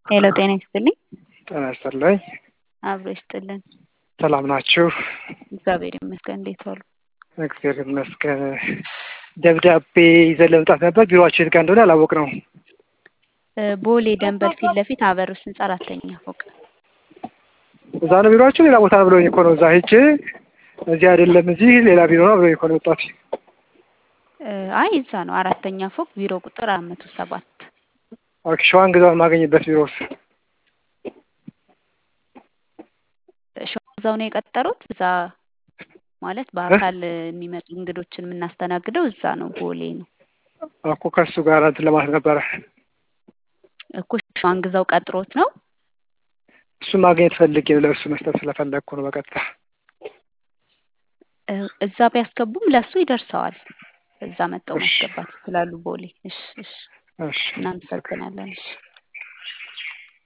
ሄሎ ጤና ይስጥልኝ። ጤና ይስጥልኝ። አብሮ ይስጥልን። ሰላም ናችሁ? እግዚአብሔር ይመስገን። እንዴት ዋሉ? እግዚአብሔር ይመስገን። ደብዳቤ ይዘን ለመምጣት ነበር። ቢሮአችሁ የት ጋር እንደሆነ አላወቅነውም። ቦሌ ደንበል ፊት ለፊት አበሩስ ህንጻ አራተኛ ፎቅ። እዛ ነው ቢሮአችሁ? ሌላ ቦታ ነው ብሎኝ እኮ ነው። እዛ ሄጄ እዚህ አይደለም እዚህ ሌላ ቢሮ ነው ብሎኝ እኮ ነው የወጣሁት። አይ እዛ ነው አራተኛ ፎቅ ቢሮ ቁጥር አራት መቶ ሰባት ኦኬ። ሸዋን ግዛውን የማገኝበት ቢሮስ? እዛው ነው የቀጠሩት። እዛ ማለት በአካል የሚመጡ እንግዶችን የምናስተናግደው እዛ ነው፣ ቦሌ ነው እኮ ከእሱ ጋር እንትን ለማለት ነበረ እኮ ሸዋን ግዛው ቀጥሮት ነው። እሱን ማግኘት ፈልጌ ለእሱ መስጠት ስለፈለግኩ ነው በቀጥታ እዛ ቢያስገቡም ለእሱ ይደርሰዋል። እዛ መጠው ማስገባት ይችላሉ። ቦሌ። እሺ፣ እሺ፣ እሺ እናመሰግናለን። እሺ